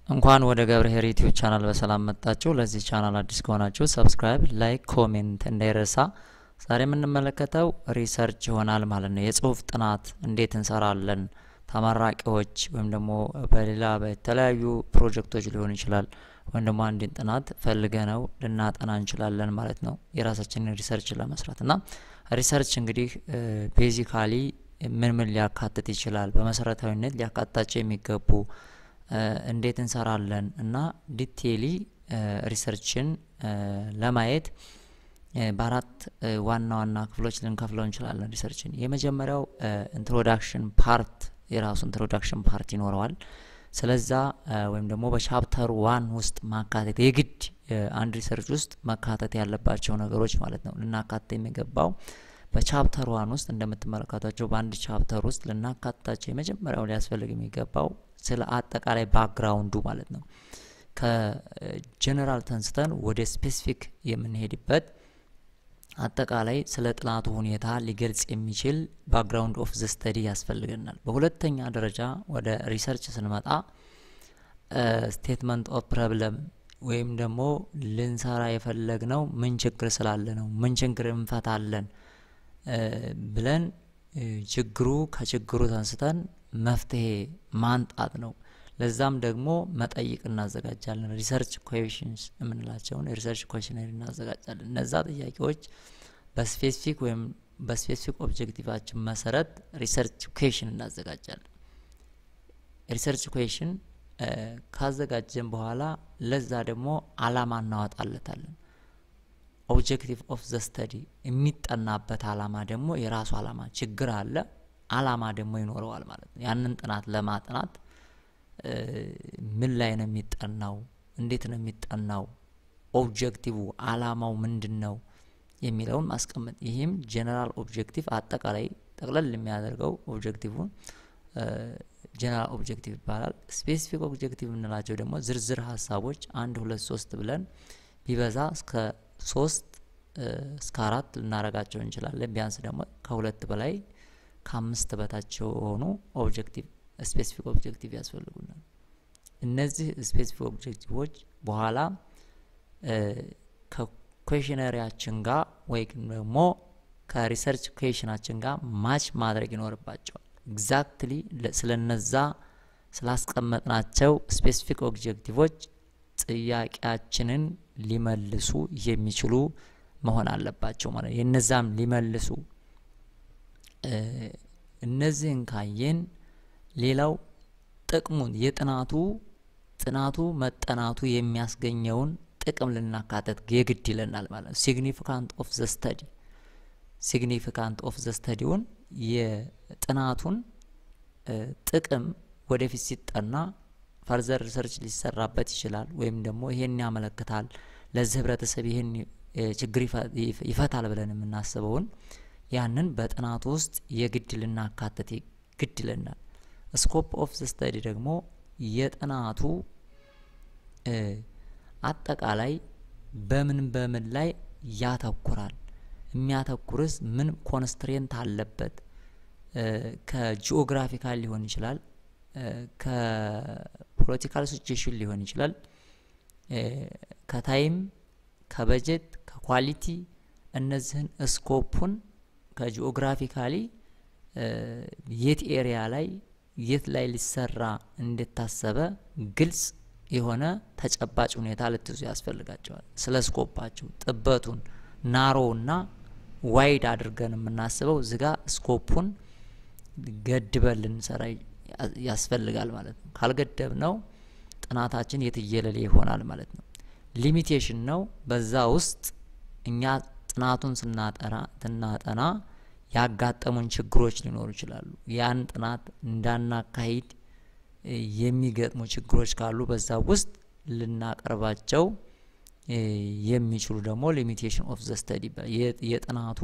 እንኳን ወደ ገብርኄር ዩቲዩብ ቻናል በሰላም መጣችሁ። ለዚህ ቻናል አዲስ ከሆናችሁ ሰብስክራይብ፣ ላይክ፣ ኮሜንት እንዳይረሳ። ዛሬ የምንመለከተው ሪሰርች ይሆናል ማለት ነው። የጽሁፍ ጥናት እንዴት እንሰራለን ተመራቂዎች ወይም ደግሞ በሌላ በተለያዩ ፕሮጀክቶች ሊሆን ይችላል ወይም ደግሞ አንድን ጥናት ፈልገ ነው ልናጠና እንችላለን ማለት ነው የራሳችንን ሪሰርች ለመስራት እና ሪሰርች እንግዲህ ቤዚካሊ ምን ምን ሊያካትት ይችላል በመሰረታዊነት ሊያካትታቸው የሚገቡ እንዴት እንሰራለን እና ዲቴሊ ሪሰርችን ለማየት በአራት ዋና ዋና ክፍሎች ልንከፍለው እንችላለን ሪሰርችን የመጀመሪያው ኢንትሮዳክሽን ፓርት የራሱ ኢንትሮዳክሽን ፓርት ይኖረዋል ስለዛ ወይም ደግሞ በቻፕተር ዋን ውስጥ ማካተት የግድ አንድ ሪሰርች ውስጥ መካተት ያለባቸው ነገሮች ማለት ነው ልናካተት የሚገባው በቻፕተር ዋን ውስጥ እንደምትመለከቷቸው በአንድ ቻፕተር ውስጥ ልናካትታቸው የመጀመሪያው ሊያስፈልግ የሚገባው ስለ አጠቃላይ ባክግራውንዱ ማለት ነው ከጀነራል ተንስተን ወደ ስፔሲፊክ የምንሄድበት አጠቃላይ ስለ ጥናቱ ሁኔታ ሊገልጽ የሚችል ባክግራውንድ ኦፍ ዘ ስተዲ ያስፈልገናል። በሁለተኛ ደረጃ ወደ ሪሰርች ስንመጣ ስቴትመንት ኦፍ ፕሮብለም ወይም ደግሞ ልንሰራ የፈለግነው ምን ችግር ስላለ ነው፣ ምን ችግር እንፈታለን ብለን ችግሩ ከችግሩ ተንስተን መፍትሄ ማንጣት ነው። ለዛም ደግሞ መጠይቅ እናዘጋጃለን። ሪሰርች ኩዌሽንስ የምንላቸውን የሪሰርች ኩዌሽነሪ እናዘጋጃለን። እነዛ ጥያቄዎች በስፔሲፊክ ወይም በስፔሲፊክ ኦብጀክቲቫችን መሰረት ሪሰርች ኩዌሽን እናዘጋጃለን። ሪሰርች ኩዌሽን ካዘጋጀን በኋላ ለዛ ደግሞ አላማ እናወጣለታለን። ኦብጀክቲቭ ኦፍ ዘ ስተዲ የሚጠናበት አላማ ደግሞ የራሱ አላማ ችግር አለ፣ አላማ ደግሞ ይኖረዋል ማለት ነው። ያንን ጥናት ለማጥናት ምን ላይ ነው የሚጠናው? እንዴት ነው የሚጠናው? ኦብጀክቲቭ አላማው ምንድን ነው የሚለውን ማስቀመጥ። ይህም ጀነራል ኦብጀክቲቭ አጠቃላይ ጠቅለል የሚያደርገው ኦብጀክቲቭን ጀነራል ኦብጀክቲቭ ይባላል። ስፔሲፊክ ኦብጀክቲቭ የምንላቸው ደግሞ ዝርዝር ሀሳቦች አንድ ሁለት ሶስት ብለን ቢበዛ እስከ ሶስት እስከ አራት ልናረጋቸው እንችላለን። ቢያንስ ደግሞ ከሁለት በላይ ከአምስት በታች የሆኑ ኦብጀክቲቭ ስፔሲፊክ ኦብጀክቲቭ ያስፈልጉናል። እነዚህ ስፔሲፊክ ኦብጀክቲቮች በኋላ ከኩዌሽነሪያችን ጋር ወይም ደግሞ ከሪሰርች ኩዌሽናችን ጋር ማች ማድረግ ይኖርባቸዋል። ኤግዛክትሊ ስለነዛ ስላስቀመጥናቸው ስፔሲፊክ ኦብጀክቲቮች ጥያቄያችንን ሊመልሱ የሚችሉ መሆን አለባቸው ማለት የነዛም ሊመልሱ እነዚህን ካየን ሌላው ጥቅሙን የጥናቱ ጥናቱ መጠናቱ የሚያስገኘውን ጥቅም ልናካተት የግድ ይለናል ማለት ነው። ሲግኒፊካንት ኦፍ ዘ ስተዲ ሲግኒፊካንት ኦፍ ዘ ስተዲውን የጥናቱን ጥቅም ወደፊት ሲጠና ፈርዘር ሪሰርች ሊሰራበት ይችላል። ወይም ደግሞ ይሄን ያመለክታል ለዚህ ህብረተሰብ ይህን ችግር ይፈታል ብለን የምናስበውን ያንን በጥናቱ ውስጥ የግድ ልናካተት ግድ ይለናል። ስኮፕ ኦፍ ዘ ስተዲ ደግሞ የጥናቱ አጠቃላይ በምን በምን ላይ ያተኩራል? የሚያተኩርስ ምን ኮንስትሬንት አለበት? ከጂኦግራፊካል ሊሆን ይችላል፣ ከፖለቲካል ሲቹዌሽን ሊሆን ይችላል፣ ከታይም፣ ከበጀት፣ ከኳሊቲ እነዚህን ስኮፑን ከጂኦግራፊካሊ የት ኤሪያ ላይ የት ላይ ሊሰራ እንደታሰበ ግልጽ የሆነ ተጨባጭ ሁኔታ ልትይዙ ያስፈልጋቸዋል። ስለ ስኮፓቸው ጥበቱን ናሮውና ዋይድ አድርገን የምናስበው እዚጋ ስኮፑን ገድበን ልንሰራ ያስፈልጋል ማለት ነው። ካልገደብ ነው ጥናታችን የትየለሌ ይሆናል ማለት ነው። ሊሚቴሽን ነው። በዛ ውስጥ እኛ ጥናቱን ስናጠና ትናጠና ያጋጠሙን ችግሮች ሊኖሩ ይችላሉ። ያን ጥናት እንዳናካሂድ የሚገጥሙ ችግሮች ካሉ በዛ ውስጥ ልናቀርባቸው የሚችሉ ደግሞ ሊሚቴሽን ኦፍ ዘ ስተዲ የጥናቱ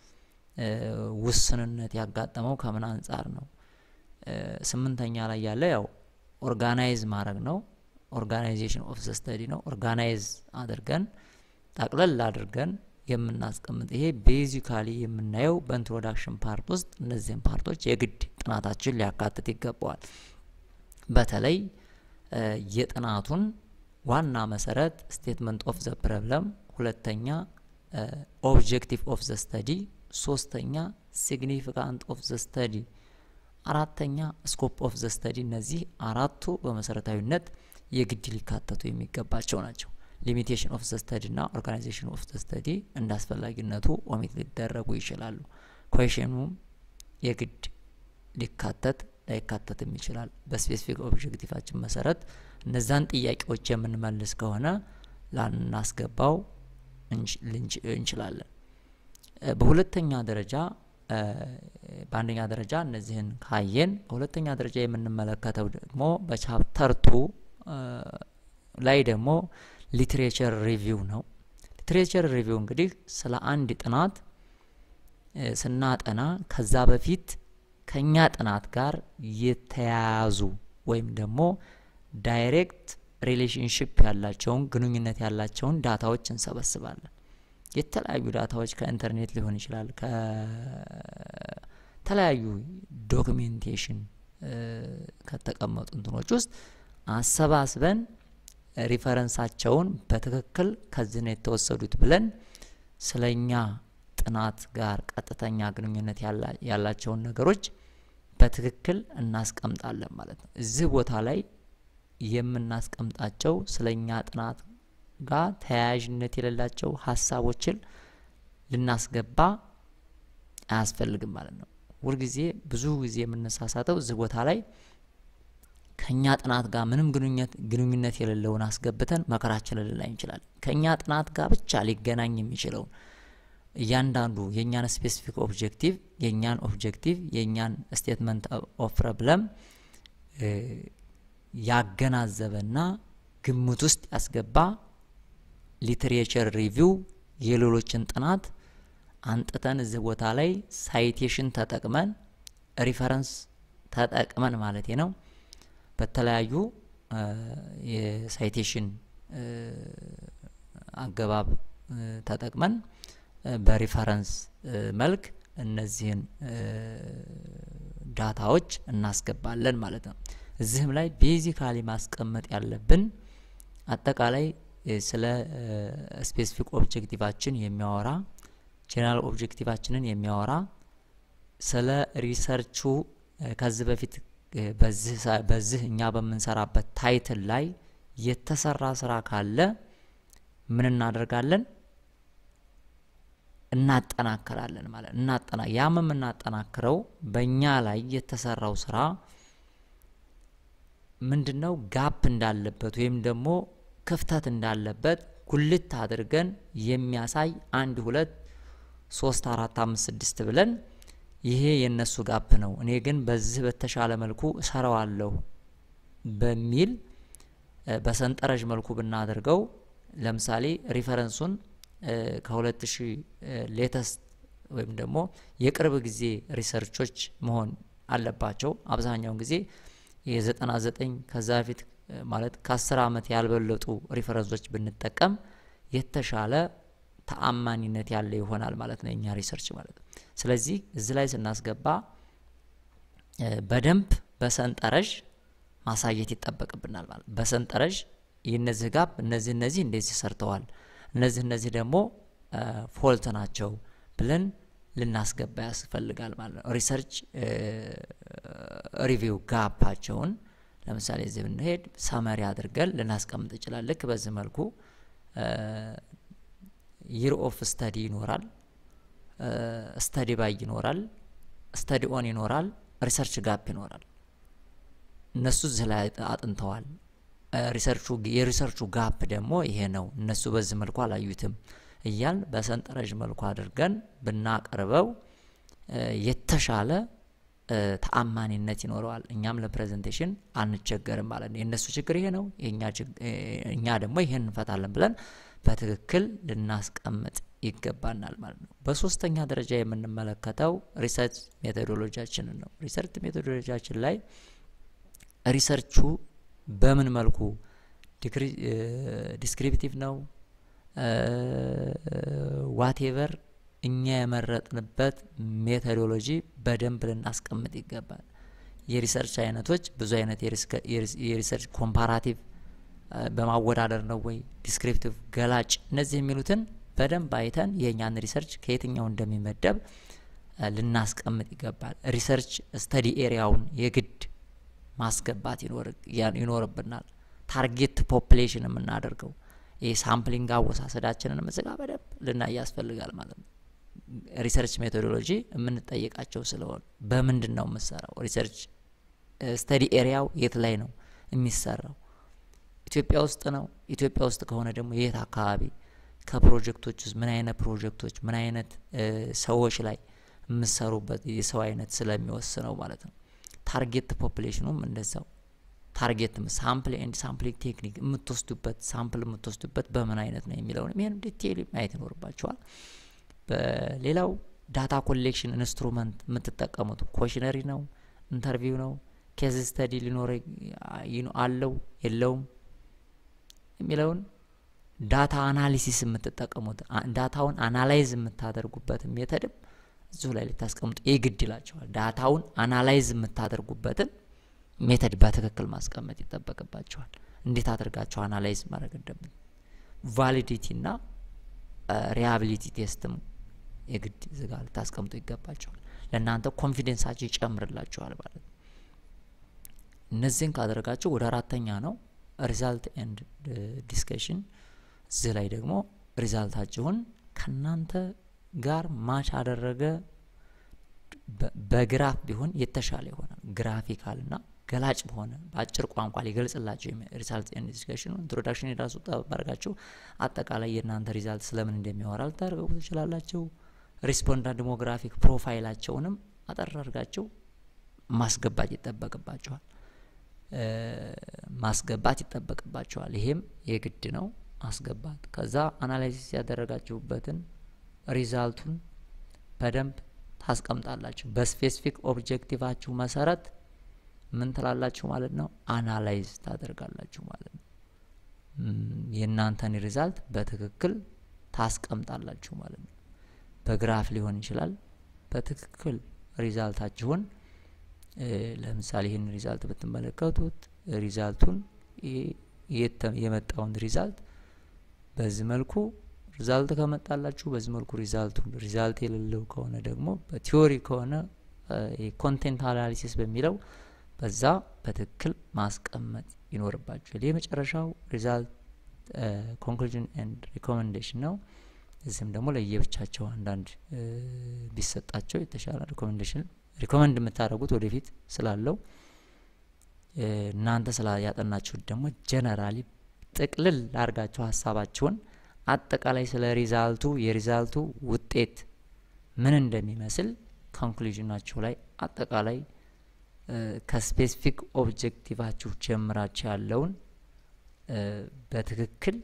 ውስንነት ያጋጠመው ከምን አንጻር ነው? ስምንተኛ ላይ ያለ ያው ኦርጋናይዝ ማድረግ ነው። ኦርጋናይዜሽን ኦፍ ዘ ስተዲ ነው። ኦርጋናይዝ አድርገን ጠቅለል አድርገን የምናስቀምጥ ይሄ ቤዚካሊ የምናየው በኢንትሮዳክሽን ፓርት ውስጥ እነዚህን ፓርቶች የግድ ጥናታችን ሊያካትት ይገባዋል። በተለይ የጥናቱን ዋና መሰረት ስቴትመንት ኦፍ ዘ ፕሮብለም፣ ሁለተኛ ኦብጀክቲቭ ኦፍ ዘ ስተዲ፣ ሶስተኛ ሲግኒፊካንት ኦፍ ዘ ስተዲ፣ አራተኛ ስኮፕ ኦፍ ዘ ስተዲ። እነዚህ አራቱ በመሰረታዊነት የግድ ሊካተቱ የሚገባቸው ናቸው። ሊሚቴሽን ኦፍ ዘ ስተዲ እና ኦርጋናይዜሽን ኦፍ ዘ ስተዲ እንደ አስፈላጊነቱ ኦሚት ሊደረጉ ይችላሉ። ኩዌሽኑም የግድ ሊካተት ላይካተትም ይችላል። በስፔሲፊክ ኦብጀክቲቫችን መሰረት እነዛን ጥያቄዎች የምንመልስ ከሆነ ላናስገባው እንችላለን። በሁለተኛ ደረጃ በአንደኛ ደረጃ እነዚህን ካየን፣ በሁለተኛ ደረጃ የምንመለከተው ደግሞ በቻፕተር ቱ ላይ ደግሞ ሊትሬቸር ሪቪው ነው። ሊትሬቸር ሪቪው እንግዲህ ስለ አንድ ጥናት ስናጠና ከዛ በፊት ከኛ ጥናት ጋር የተያያዙ ወይም ደግሞ ዳይሬክት ሪሌሽንሽፕ ያላቸውን ግንኙነት ያላቸውን ዳታዎች እንሰበስባለን። የተለያዩ ዳታዎች ከኢንተርኔት ሊሆን ይችላል፣ ከተለያዩ ዶክሜንቴሽን ከተቀመጡ እንትኖች ውስጥ አሰባስበን ሪፈረንሳቸውን በትክክል ከዚህ ነው የተወሰዱት ብለን ስለኛ ጥናት ጋር ቀጥተኛ ግንኙነት ያላቸውን ነገሮች በትክክል እናስቀምጣለን ማለት ነው። እዚህ ቦታ ላይ የምናስቀምጣቸው ስለኛ ጥናት ጋር ተያያዥነት የሌላቸው ሀሳቦችን ልናስገባ አያስፈልግም ማለት ነው። ሁልጊዜ ብዙ ጊዜ የምንሳሳተው እዚህ ቦታ ላይ ከእኛ ጥናት ጋር ምንም ግንኙነት የሌለውን አስገብተን መከራችንን ልናይ እንችላለን። ከእኛ ጥናት ጋር ብቻ ሊገናኝ የሚችለውን እያንዳንዱ የእኛን ስፔሲፊክ ኦብጀክቲቭ የእኛን ኦብጀክቲቭ የእኛን ስቴትመንት ኦፍ ፕሮብለም ያገናዘበና ግምት ውስጥ ያስገባ ሊትሬቸር ሪቪው የሌሎችን ጥናት አንጥተን እዚህ ቦታ ላይ ሳይቴሽን ተጠቅመን ሪፈረንስ ተጠቅመን ማለት ነው በተለያዩ የሳይቴሽን አገባብ ተጠቅመን በሪፈረንስ መልክ እነዚህን ዳታዎች እናስገባለን ማለት ነው። እዚህም ላይ ቤዚካሊ ማስቀመጥ ያለብን አጠቃላይ ስለ ስፔሲፊክ ኦብጀክቲቫችን የሚያወራ ጀነራል ኦብጀክቲቫችንን የሚያወራ ስለ ሪሰርቹ ከዚህ በፊት በዚህ እኛ በምንሰራበት ታይትል ላይ የተሰራ ስራ ካለ ምን እናደርጋለን? እናጠናክራለን ማለት እናጠና ያም የምናጠናክረው በእኛ ላይ የተሰራው ስራ ምንድን ነው ጋፕ እንዳለበት ወይም ደግሞ ክፍተት እንዳለበት ጉልት አድርገን የሚያሳይ አንድ ሁለት ሶስት አራት አምስት ስድስት ብለን ይሄ የነሱ ጋፕ ነው፣ እኔ ግን በዚህ በተሻለ መልኩ እሰራዋለሁ በሚል በሰንጠረዥ መልኩ ብናደርገው ለምሳሌ ሪፈረንሱን ከሁለት ሺህ ሌተስት ወይም ደግሞ የቅርብ ጊዜ ሪሰርቾች መሆን አለባቸው። አብዛኛውን ጊዜ የዘጠና ዘጠኝ ከዛ በፊት ማለት ከአስር ዓመት ያልበለጡ ሪፈረንሶች ብንጠቀም የተሻለ ተአማኒነት ያለ ይሆናል ማለት ነው የኛ ሪሰርች ማለት ነው። ስለዚህ እዚህ ላይ ስናስገባ በደንብ በሰንጠረዥ ማሳየት ይጠበቅብናል ማለት በሰንጠረዥ የነዚህ ጋፕ እነዚህ እነዚህ እንደዚህ ሰርተዋል እነዚህ እነዚህ ደግሞ ፎልት ናቸው ብለን ልናስገባ ያስፈልጋል ማለት ነው። ሪሰርች ሪቪው ጋፓቸውን ለምሳሌ እዚህ ብንሄድ ሰመሪ አድርገን ልናስቀምጥ ይችላል። ልክ በዚህ መልኩ ይር ኦፍ ስተዲ ይኖራል፣ ስተዲ ባይ ይኖራል፣ ስተዲ ኦን ይኖራል፣ ሪሰርች ጋፕ ይኖራል። እነሱ እዚህ ላይ አጥንተዋል። ሪሰርቹ የሪሰርቹ ጋፕ ደግሞ ይሄ ነው፣ እነሱ በዚህ መልኩ አላዩትም እያል በሰንጠረዥ መልኩ አድርገን ብናቀርበው የተሻለ ተአማኒነት ይኖረዋል። እኛም ለፕሬዘንቴሽን አንቸገርም ማለት ነው። የእነሱ ችግር ይሄ ነው፣ እኛ ደግሞ ይሄን እንፈታለን ብለን በትክክል ልናስቀምጥ ይገባናል ማለት ነው። በሶስተኛ ደረጃ የምንመለከተው ሪሰርች ሜቶዶሎጂያችንን ነው። ሪሰርች ሜቶዶሎጂያችን ላይ ሪሰርቹ በምን መልኩ ዲስክሪፕቲቭ ነው ዋቴቨር እኛ የመረጥንበት ሜቶዶሎጂ በደንብ ልናስቀምጥ ይገባል። የሪሰርች አይነቶች ብዙ አይነት የሪሰርች ኮምፓራቲቭ በማወዳደር ነው ወይ ዲስክሪፕቲቭ፣ ገላጭ እነዚህ የሚሉትን በደንብ አይተን የእኛን ሪሰርች ከየትኛው እንደሚመደብ ልናስቀምጥ ይገባል። ሪሰርች ስተዲ ኤሪያውን የግድ ማስገባት ይኖርብናል። ታርጌት ፖፕሌሽን የምናደርገው ይህ ሳምፕሊንግ አወሳሰዳችንን ምዝጋ በደንብ ልናይ ያስፈልጋል ማለት ነው። ሪሰርች ሜቶዶሎጂ የምንጠይቃቸው ስለሆኑ በምንድን ነው የምሰራው? ሪሰርች ስተዲ ኤሪያው የት ላይ ነው የሚሰራው? ኢትዮጵያ ውስጥ ነው። ኢትዮጵያ ውስጥ ከሆነ ደግሞ የት አካባቢ፣ ከፕሮጀክቶች ውስጥ ምን አይነት ፕሮጀክቶች፣ ምን አይነት ሰዎች ላይ የምሰሩበት የሰው አይነት ስለሚወስነው ማለት ነው። ታርጌት ፖፕሌሽኑም እንደዛው ታርጌት ሳምፕል ኤንድ ሳምፕሊንግ ቴክኒክ የምትወስዱበት ሳምፕል የምትወስዱበት በምን አይነት ነው የሚለውን ይህን ዲቴይል ማየት ይኖርባቸዋል። በሌላው ዳታ ኮሌክሽን ኢንስትሩመንት የምትጠቀሙት ኮሽነሪ ነው፣ ኢንተርቪው ነው፣ ኬዝ ስተዲ ሊኖረ አለው የለውም የሚለውን ዳታ አናሊሲስ የምትጠቀሙት ዳታውን አናላይዝ የምታደርጉበት ሜተድም እዚሁ ላይ ልታስቀምጡ የግድ ይላቸዋል። ዳታውን አናላይዝ የምታደርጉበትን ሜተድ በትክክል ማስቀመጥ ይጠበቅባቸዋል። እንዴት አድርጋቸው አናላይዝ ማድረግ እንደምን ቫሊዲቲ እና ሪያቢሊቲ ቴስትም የግድ ዝጋ ልታስቀምጡ ይገባቸዋል። ለእናንተ ኮንፊደንሳቸው ይጨምርላቸዋል ማለት ነው። እነዚህን ካደረጋቸው ወደ አራተኛ ነው ሪዛልት ኤንድ ዲስከሽን። እዚህ ላይ ደግሞ ሪዛልታችሁን ከእናንተ ጋር ማች አደረገ በግራፍ ቢሆን የተሻለ ይሆናል። ግራፊካል ና ገላጭ በሆነ በአጭር ቋንቋ ሊገልጽላቸው ሪዛልት ኤንድ ዲስከሽኑ ኢንትሮዳክሽን የራሱ ጠባርጋችሁ አጠቃላይ የእናንተ ሪዛልት ስለምን እንደሚያወራ ልታደርገው ትችላላችሁ። ሪስፖንዳንት ዲሞግራፊክ ፕሮፋይላቸውንም አጠር አድርጋችሁ ማስገባት ይጠበቅባቸዋል ማስገባት ይጠበቅባቸዋል። ይሄም የግድ ነው ማስገባት። ከዛ አናላይሲስ ያደረጋችሁበትን ሪዛልቱን በደንብ ታስቀምጣላችሁ። በስፔሲፊክ ኦብጀክቲቫችሁ መሰረት ምን ትላላችሁ ማለት ነው? አናላይዝ ታደርጋላችሁ ማለት ነው። የእናንተን ሪዛልት በትክክል ታስቀምጣላችሁ ማለት ነው። በግራፍ ሊሆን ይችላል። በትክክል ሪዛልታችሁን ለምሳሌ ይህን ሪዛልት ብትመለከቱት ሪዛልቱን የመጣውን ሪዛልት በዚህ መልኩ ሪዛልት ከመጣላችሁ በዚህ መልኩ ሪዛልቱን ሪዛልት የሌለው ከሆነ ደግሞ በቲዎሪ ከሆነ ኮንቴንት አናሊሲስ በሚለው በዛ በትክክል ማስቀመጥ ይኖርባችኋል። የመጨረሻው ሪዛልት ኮንክሉዥን ኤንድ ሪኮሜንዴሽን ነው። እዚህም ደግሞ ለየብቻቸው አንዳንድ ቢሰጣቸው የተሻለ ሪኮሜንዴሽን ሪኮመንድ የምታደርጉት ወደፊት ስላለው እናንተ ስላ ያጠናችሁት ደግሞ ጀነራሊ ጥቅልል አድርጋችሁ ሀሳባችሁን አጠቃላይ ስለ ሪዛልቱ የሪዛልቱ ውጤት ምን እንደሚመስል ኮንክሉዥናችሁ ላይ አጠቃላይ ከስፔሲፊክ ኦብጀክቲቫችሁ ጀምራችሁ ያለውን በትክክል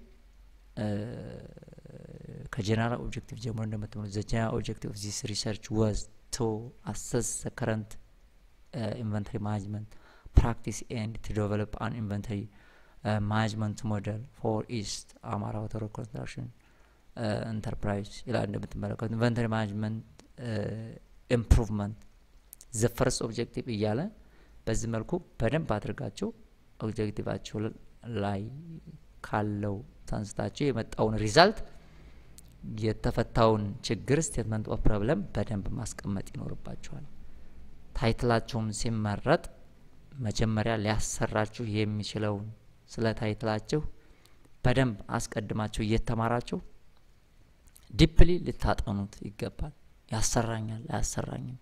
ከጀነራል ኦብጀክቲቭ ጀምሮ እንደምትሆኑ ዘ ጀነራል ኦብጀክቲቭ ኦፍ ዚስ ሪሰርች ወዝ ቱ አሰስ ዘ ከረንት ኢንቨንተሪ ማኔጅመንት ፕራክቲስ ኤንድ ቱ ዴቨሎፕ አን ኢንቨንተሪ ማኔጅመንት ሞዴል ፎር ኢስት አማራ ወተር ኮንስትራክሽን ኢንተርፕራይዝ ይላል። እንደምትመለከቱ ኢንቨንተሪ ማኔጅመንት ኢምፕሩቭመንት ዘ ፈርስት ኦብጀክቲቭ እያለ በዚህ መልኩ በደንብ አድርጋችሁ ኦብጀክቲቫችሁ ላይ ካለው ተንስታችሁ የመጣውን ሪዛልት የተፈታውን ችግር ስቴትመንት ኦፍ ፕሮብለም በደንብ ማስቀመጥ ይኖርባችኋል። ታይትላቸውም ሲመረጥ መጀመሪያ ሊያሰራችሁ የሚችለውን ስለ ታይትላችሁ በደንብ አስቀድማችሁ እየተማራችሁ ዲፕሊ ልታጠኑት ይገባል። ያሰራኛል አያሰራኝም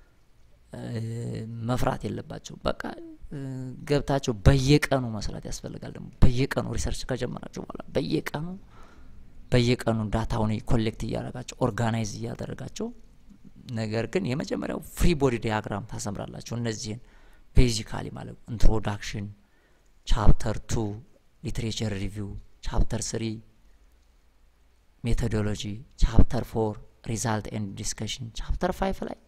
መፍራት የለባቸው። በቃ ገብታችሁ በየቀኑ መስራት ያስፈልጋል። ደግሞ በየቀኑ ሪሰርች ከጀመራችሁ በኋላ በየቀኑ በየቀኑ ዳታውን ኮሌክት እያደረጋቸው ኦርጋናይዝ እያደረጋቸው ነገር ግን የመጀመሪያው ፍሪ ቦዲ ዲያግራም ታሰምራላችሁ። እነዚህን ቤዚካሊ ማለት ኢንትሮዳክሽን፣ ቻፕተር ቱ ሊትሬቸር ሪቪው፣ ቻፕተር ስሪ ሜቶዶሎጂ፣ ቻፕተር ፎር ሪዛልት ኤንድ ዲስከሽን፣ ቻፕተር ፋይቭ ላይ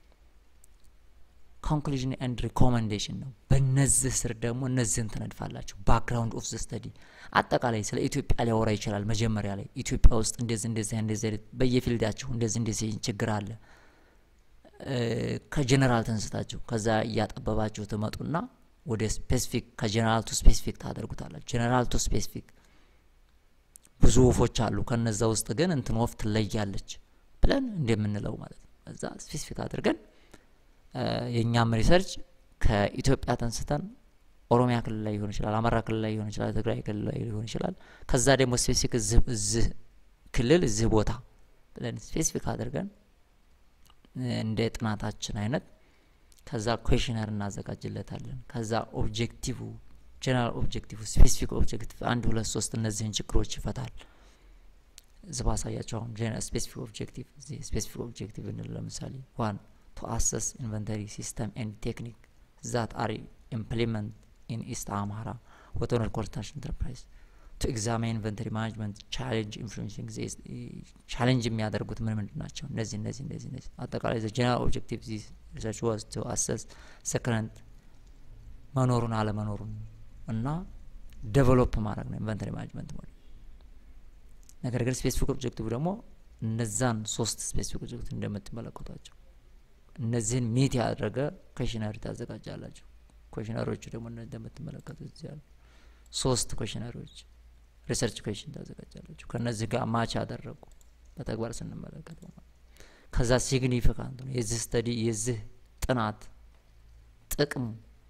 ኮንክሉዥን ኤንድ ሪኮመንዴሽን ነው። በነዚህ ስር ደግሞ እነዚህን ትነድፋላችሁ። ባክግራውንድ ኦፍ ዘ ስተዲ አጠቃላይ ስለ ኢትዮጵያ ሊያወራ ይችላል። መጀመሪያ ላይ ኢትዮጵያ ውስጥ እንደዚህ እንደዚህ እንደዚህ በየፊልዳችሁ እንደዚህ እንደዚህ ችግር አለ ከጀነራል ተንስታችሁ ከዛ እያጠበባችሁ ትመጡና ወደ ስፔሲፊክ ከጀነራል ቱ ስፔሲፊክ ታደርጉታላችሁ። ጀነራል ቱ ስፔሲፊክ ብዙ ወፎች አሉ። ከነዛ ውስጥ ግን እንትን ወፍ ትለያለች ብለን እንደምንለው ማለት ነው። እዛ ስፔሲፊክ አድርገን የእኛም ሪሰርች ከኢትዮጵያ ተንስተን ኦሮሚያ ክልል ላይ ሊሆን ይችላል፣ አማራ ክልል ላይ ሊሆን ይችላል፣ ትግራይ ክልል ላይ ሊሆን ይችላል። ከዛ ደግሞ ስፔሲፊክ እዚህ ክልል እዚህ ቦታ ብለን ስፔሲፊክ አድርገን እንደ ጥናታችን አይነት ከዛ ኩዌሽነር እናዘጋጅለታለን። ከዛ ኦብጀክቲቭ ጀነራል ኦብጀክቲቭ፣ ስፔሲፊክ ኦብጀክቲቭ አንድ ሁለት ሶስት እነዚህን ችግሮች ይፈታል። እዚ ባሳያቸው አሁን ስፔሲፊክ ኦብጀክቲቭ እዚህ ስፔሲፊክ ኦብጀክቲቭ እንል ለምሳሌ ዋን ቱ አሰስ ኢንቨንተሪ ሲስተም ኤንድ ቴክኒክ ዛት አር ኢምፕሊመንት ኢን ኢስት አማራ ወተነር ኮንስትራክሽን ኢንተርፕራይዝ ቱ ኤግዛማይን ኢንቨንተሪ ማኔጅመንት ቻሌንጅ ኢንፍሉዌንሲንግ ቻሌንጅ የሚያደርጉት ምን ምንድን ናቸው? እነዚህ እነዚህ እነዚህ እነዚህ አጠቃላይ ዘ ጀነራል ኦብጀክቲቭ ዚ ሪሰርች ዋዝ ቱ አሰስ ሰከረንት መኖሩን አለመኖሩን እና ዴቨሎፕ ማድረግ ነው ኢንቨንተሪ ማኔጅመንት ሞዴል። ነገር ግን ስፔሲፊክ ኦብጀክቲቭ ደግሞ እነዛን ሶስት ስፔሲፊክ ኦብጀክቲቭ እንደምትመለከቷቸው እነዚህን ሚት ያደረገ ኮሽነሪ ታዘጋጃላችሁ። ኮሽነሪዎቹ ደግሞ እንደምትመለከቱት እዚህ ያሉ ሶስት ኮሽነሪዎች ሪሰርች ኮሽን ታዘጋጃላችሁ። ከእነዚህ ጋር ማች ያደረጉ በተግባር ስንመለከተው ማለት ከዛ ሲግኒፊካንት ነው የዚህ ስተዲ የዚህ ጥናት ጥቅሙ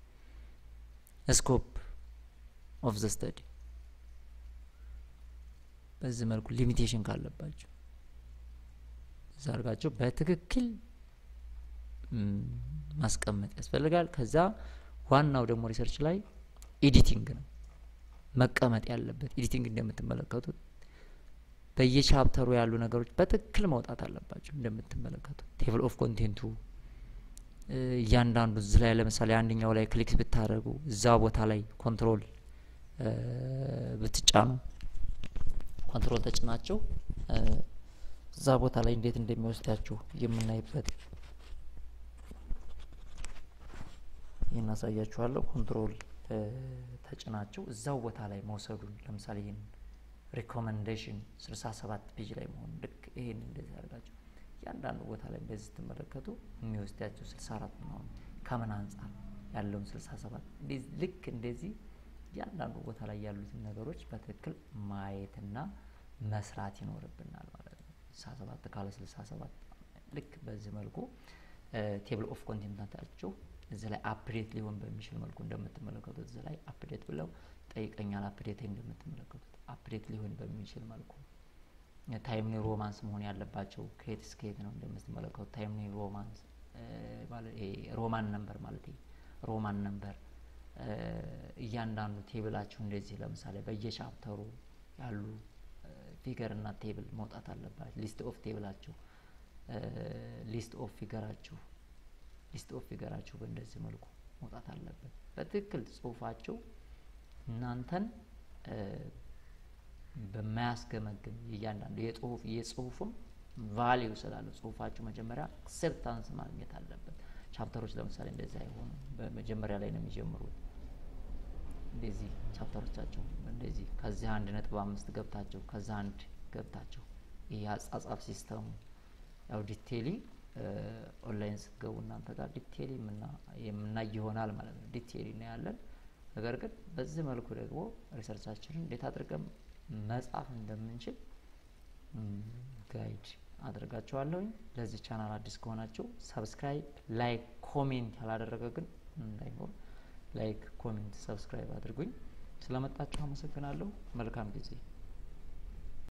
ስኮፕ ኦፍ ዘ ስተዲ በዚህ መልኩ ሊሚቴሽን ካለባቸው እዛ አድርጋቸው በትክክል ማስቀመጥ ያስፈልጋል። ከዛ ዋናው ደግሞ ሪሰርች ላይ ኤዲቲንግ ነው መቀመጥ ያለበት። ኤዲቲንግ እንደምትመለከቱት በየቻፕተሩ ያሉ ነገሮች በትክክል መውጣት አለባቸው። እንደምትመለከቱት ቴብል ኦፍ ኮንቴንቱ እያንዳንዱ እዚህ ላይ ለምሳሌ አንደኛው ላይ ክሊክ ብታደርጉ እዛ ቦታ ላይ ኮንትሮል ብትጫኑ ኮንትሮል ተጭናቸው እዛ ቦታ ላይ እንዴት እንደሚወስዳችሁ የምናይበት ይህን አሳያችኋለሁ። ኮንትሮል ተጭናቸው እዛው ቦታ ላይ መውሰዱን ለምሳሌ ይህን ሪኮመንዴሽን ስልሳ ሰባት ፔጅ ላይ መሆኑ ልክ ይህን እንደዚህ አድርጋቸው እያንዳንዱ ቦታ ላይ እንደዚህ ስትመለከቱ የሚወስዳቸው ስልሳ አራት መሆኑ ከምን አንጻር ያለውን ስልሳ ሰባት ልክ እንደዚህ እያንዳንዱ ቦታ ላይ ያሉትን ነገሮች በትክክል ማየትና መስራት ይኖርብናል ማለት ነው። ስልሳ ሰባት ካለ ስልሳ ሰባት ልክ በዚህ መልኩ ቴብል ኦፍ ኮንቴንታቸው እዚህ ላይ አፕዴት ሊሆን በሚችል መልኩ እንደምትመለከቱት እዚህ ላይ አፕዴት ብለው ጠይቀኛል። አፕዴት እንደምትመለከቱት አፕዴት ሊሆን በሚችል መልኩ ታይምኒ ሮማንስ መሆን ያለባቸው ከየት እስከ የት ነው እንደምትመለከቱት ታይምኒ ሮማንስ ሮማን ነምበር ማለት ሮማን ነምበር እያንዳንዱ ቴብላችሁ እንደዚህ ለምሳሌ በየቻፕተሩ ያሉ ፊገር እና ቴብል መውጣት አለባቸው። ሊስት ኦፍ ቴብላችሁ ሊስት ኦፍ ፊገራችሁ ሊስት ኦፍ ፊገራችሁ በእንደዚህ መልኩ መውጣት አለበት። በትክክል ጽሁፋችሁ እናንተን በማያስገመግም እያንዳንዱ የጽሁፍ የጽሁፉም ቫሊዩ ስላለው ጽሁፋችሁ መጀመሪያ አክሴፕታንስ ማግኘት አለበት። ቻፕተሮች ለምሳሌ እንደዚህ አይሆኑ፣ በመጀመሪያ ላይ ነው የሚጀምሩት። እንደዚህ ቻፕተሮቻቸው እንደዚህ ከዚህ አንድ ነጥብ አምስት ገብታቸው ከዛ አንድ ገብታቸው ይህ አጻጻፍ ሲስተሙ ያው ዲቴሊ ኦንላይን ስትገቡ እናንተ ጋር ዲቴሊ የምናይ ይሆናል ማለት ነው። ዲቴሊ እናያለን። ነገር ግን በዚህ መልኩ ደግሞ ሪሰርቻችንን እንዴት አድርገን መጻፍ እንደምንችል ጋይድ አድርጋችኋለሁኝ። ለዚህ ቻናል አዲስ ከሆናችሁ ሰብስክራይብ፣ ላይክ፣ ኮሜንት ያላደረገ ግን እንዳይኖር ላይክ፣ ኮሜንት፣ ሰብስክራይብ አድርጉኝ። ስለመጣችሁ አመሰግናለሁ። መልካም ጊዜ